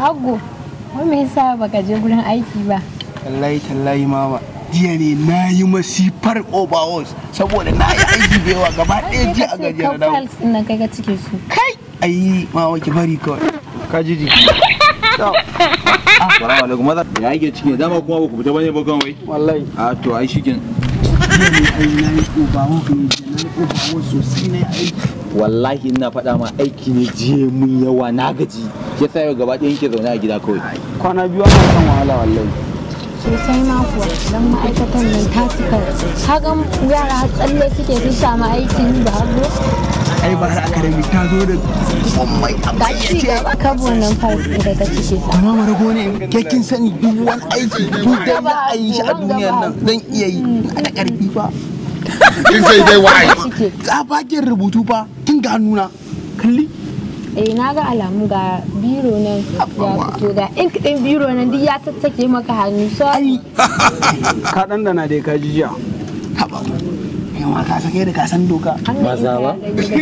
Hago, wai me yasa baka je gurin aiki ba? Tallahi tallahi mama. Jiya ne na yi masifar overalls saboda na yi aiki da yawa gaba ɗaya jiya a gajiyar dawo. Files ɗin nan kai ka cike su. Kai! Ayi mama ki bari kawai. Ka ji ji. Assalamu alaikum maza. Ya yake ciki dama kuma ba ku fita bane ba kan wai. Wallahi. A to ai shikin. Jiya ne ai na yi overalls ne jiya na yi overalls sosai na yi aiki. Wallahi ina faɗa ma aiki ne jiye mun yawa na gaji. Shi yasa yau gaba ɗaya yake zaune a gida kawai. Kwana biyu ana kan wahala wallahi. Sosai ma kuwa, don ma'aikatan nan ta cika. Kaga yara har tsalle suke su samu aikin da hago. Ai ba har academy ta zo da mai Ga ci gaba kabo nan files ɗin da ka cike su. Amma mara gone ke kin sani duk wani aiki duk da za a yi shi a duniyar nan zan iya yi ana karfi fa. kin sai dai wai Cike. Tsabagen rubutu fa tun ga nuna. Kalli. Eh na ga alamu ga biro nan ya fito ga ink ɗin biro nan duk ya tattake maka hannu. So Ai. Ka dan dana dai ka ji jiya. Haba. Yawa ka sake da ka san doka. Maza ba?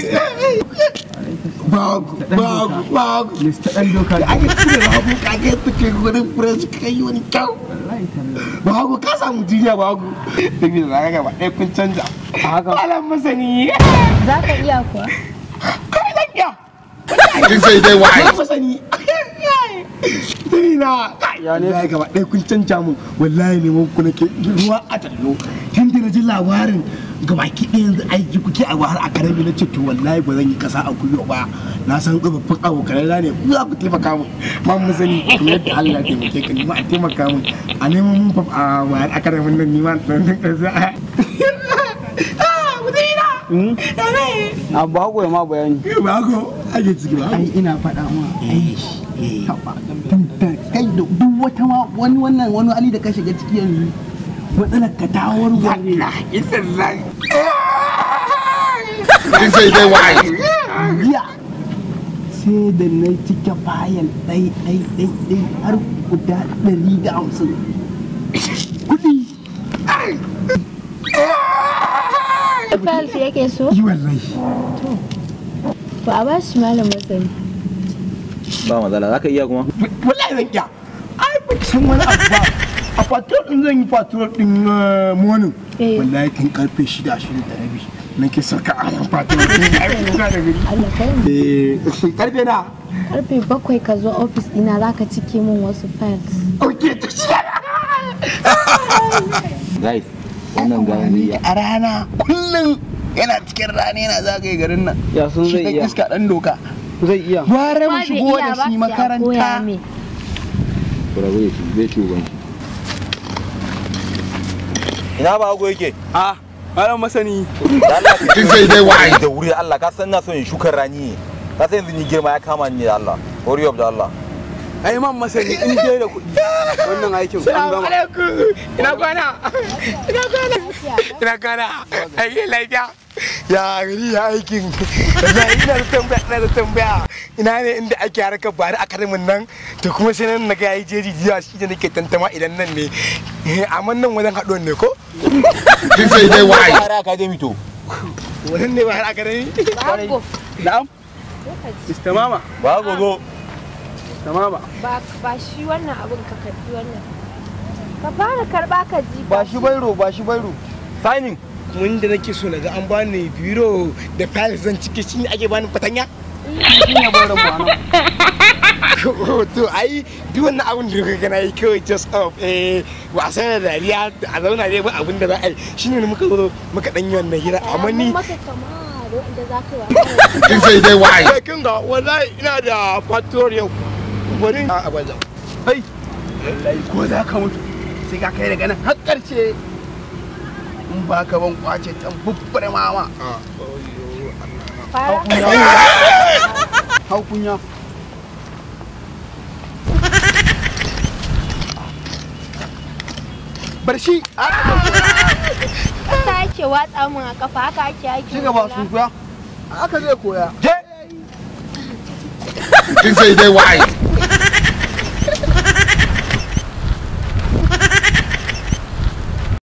Bagu, bagu, bagu. Mr. Dan doka. Da ake tura bagu ka ke fice gurin press kai wani kyau. Bagu ka samu jiya bagu. Dabi da zaka gaba ɗaya kun canja. Haka. Alam masani. za ka iya kuwa. Kai dan ya. kin sai dai wai Alam masani. Dina. Ya ne gaba ɗaya kun canja mun. Wallahi ne mun kuna ke ruwa a tallo. Tun da na ji labarin gabaki ɗaya yanzu aiki kuke a wahar a karami na ce to wallahi ba zan yi kasa a kuyo ba na san tsofaffin abokanai na ne ku za ku taimaka mun ma mun sani kuma yadda Allah ya taimake ka nima a taimaka mun a neman mun fa a wahar a karamin nan nima dan dan kasa a ba ku ma bayani ba ko ake ciki ba ai ina faɗa ma ai kai da duk wata ma wani wannan wani ali da ka shiga ciki yanzu matsalar ka ta warware kin sai dai wai jiya sai da na cike fayil ɗai ɗai ɗai ɗai har guda ɗari da hamsin kuɗi Files yake so? yi wallahi To a bashi malam masani. Ba matsala za ka iya kuma. wallahi zan iya ai ba ki san wani abu ba a patrol din zan yi patrol din eh, morning Eh. wallahi tun karfe shida shida da rabi nake saka a yan patrol din ai kuna da gari Allah kai mu. eh karfe na Karfe bakwai ka zo ofis ɗina za ka cike min wasu files. okay to shi Guys, wannan gayan zai iya. a rana kullum yana cikin rana yana zagaye garin nan ya sun shi zai dan iya iska dan doka zai iya gware mu Ma bai shigo iya da ba, shi sai a makaranta koya mai. Ku rabu da shi zai ci uban shi. Ina ba hago yake? a malam masani Da Allah ka kin sai dai wai da wuri Allah ka san na son in shukar rani ne. Ka san yanzu ni girma ya kama ni da Allah. Hurry up da Allah. ai man masani in dai da kuɗi wannan aikin an gama ina kwana ina kwana ina kwana ai lafiya ya gari ya aikin wallahi ina da tambaya ina da tambaya ina ne inda ake harkar bari a karimin nan to kuma sai nan naga yayi jeji jiya shi da nake tantama idan nan ne Eh, amma nan wajen haɗuwan ne ko kin sai dai wai Fara academy to. wannan ne ba har akademi Bago. na'am Mr. Mama Ba hago zo. Mr. Mama Ba ba shi wannan abin ka karbi wannan. Ka fara karba ka ji. ba shi bairo ba shi bairo Signing. mun da nake so naga an bani biro da files zan cike shi ne ake bani fatanya shi ne barin mu anan to ai duk wannan abin da kaga na yi kawai just of eh wasa da dariya a zauna dai ba abin da za a yi shine muka zo muka dan yi wannan hira amma ni maka kama da wanda za ka yi wa. kin sai dai wai kai kin ga wallahi ina da patrol yau bari a abaza Hai. wallahi ko za ka mutu sai ka kai daga nan har karshe in ba ka ban kwace tan bubbare mama Fara. hau kunya bar shi Haka ake watsa min a kafa haka ake ake. ci gaba sun kuya haka zai koya kin sai dai wai